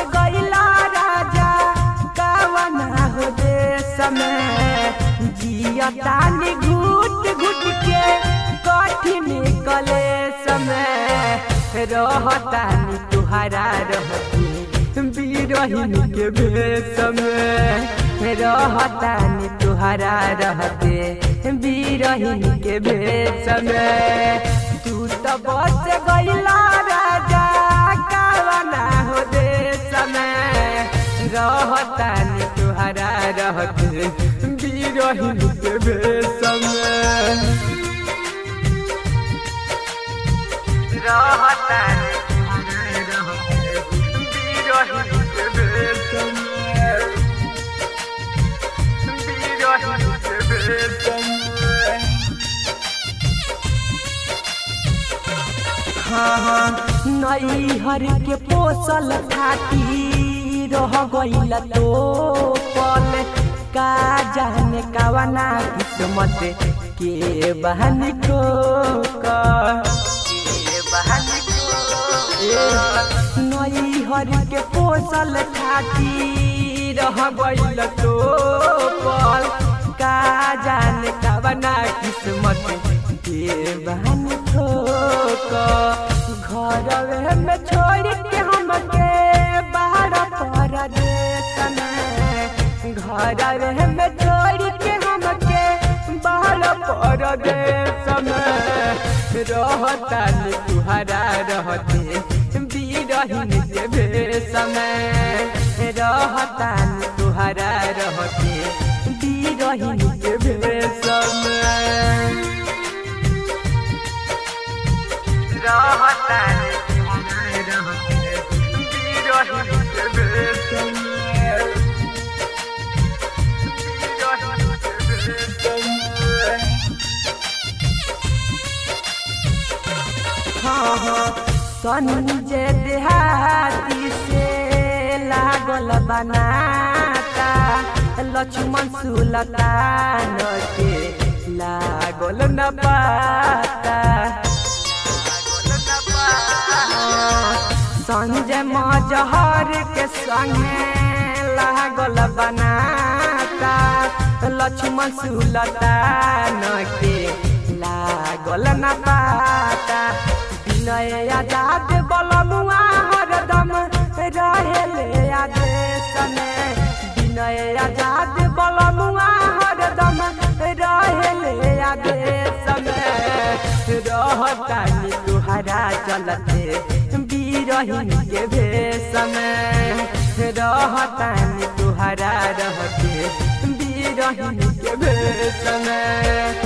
गईला राजा कावना हो देश में जियतानी घुट घुट के कठिन कलेश में रहतानी तुहरा रहती बीरहिन के भेष में रहतानी तुहरा रहते बीरहिन के भेष में तू तो बच गईला राजा कावना हो देश में रहतानी तुहरा रहते बीरहिन के भेष में रहतानी नई हर के पोसल खाती रह गईल तो पल का जाने कावना किस्मत के बहन को के बहन नई हर के पोसल खाती रह गईल तो पल का जाने कावना किस्मत के बहन ठोक घर में छोड़ के हमके बाहर परदेश में घर में छोड़ के हमके बाहर परदेश में रहता तुहरा रहते बीरहिन के भेष में रहता तुहरा रहते बीरहिन के भेष में संजय देहाती से लागल बनाता लक्ष्मण सुलतान के लागल न पाता संजय मजहर के संगे लागल बनाता लक्ष्मण सुलतान के लागल न पाता विनय आजाद बलमुआ हरदम रहेले आदेश में विनय आजाद बलमुआ हरदम रहेले आदेश में रहतानी तुहरा चलते बीरहिन के भेष में रहतानी तुहरा रहते बीरहिन के भेष में